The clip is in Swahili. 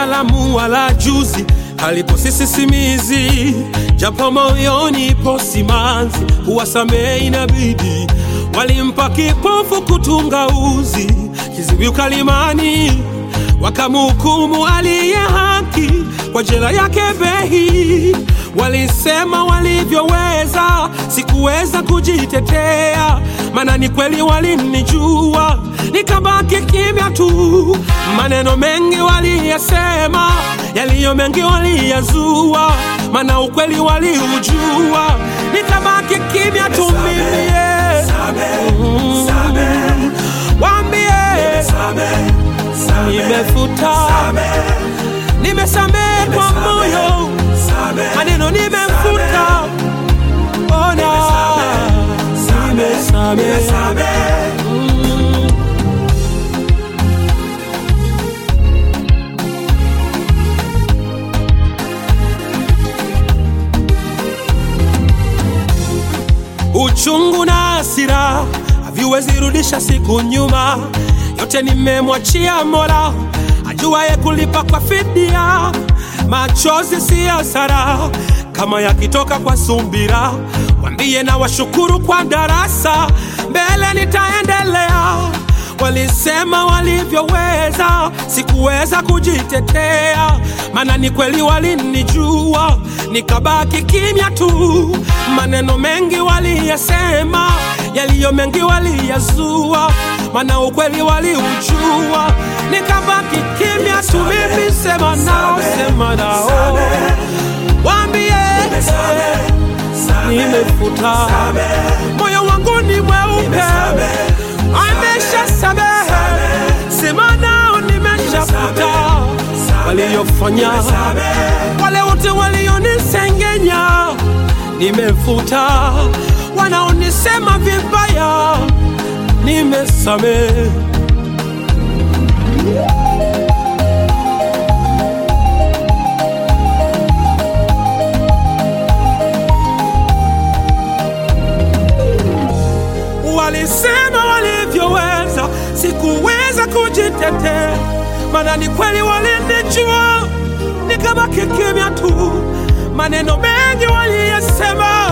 salamu wala juzi halipo sisi simizi, japo moyoni ipo simanzi, kuwasamehe inabidi. Walimpa kipofu kutunga uzi, kiziwi ukalimani, wakamhukumu aliye haki kwa jela yake Behi. Walisema walivyoweza, sikuweza kujitetea, maana ni kweli walinijua, nikabaki kimya tu. Maneno mengi waliyasema, yaliyo mengi waliyazua, maana ukweli waliujua, nikabaki kimya tu mimi. yeah. Mm. Waambie nimefuta, nimesamehe kwa moyo, maneno nimefuta, ona nimesamehe. Mm. Uchungu na hasira haviwezi rudisha siku nyuma, yote nimemwachia Mola ajuaye kulipa kwa fidia. Machozi si hasara kama yakitoka kwa sumbira, wambie na washukuru kwa darasa, mbele nitaendelea. Walisema walivyoweza, sikuweza kujitetea, maana ni kweli walinijua, nikabaki kimya tu. Maneno mengi waliyasema, yaliyo mengi waliyazua, maana ukweli waliujua, nikabaki kimya tu. Mimi sema nao, sema nao, waambie nimefuta, moyo wangu ni mweupe, amesha samehe, sema nao, nimeshafuta waliyofanya, wale wote walionisengenya, nimefuta, wanaonisema vibaya, nimesamehe. Walisema walivyoweza, sikuweza kujitetea, maana ni kweli walinijua, nikabaki kimya tu. Maneno mengi waliyasema,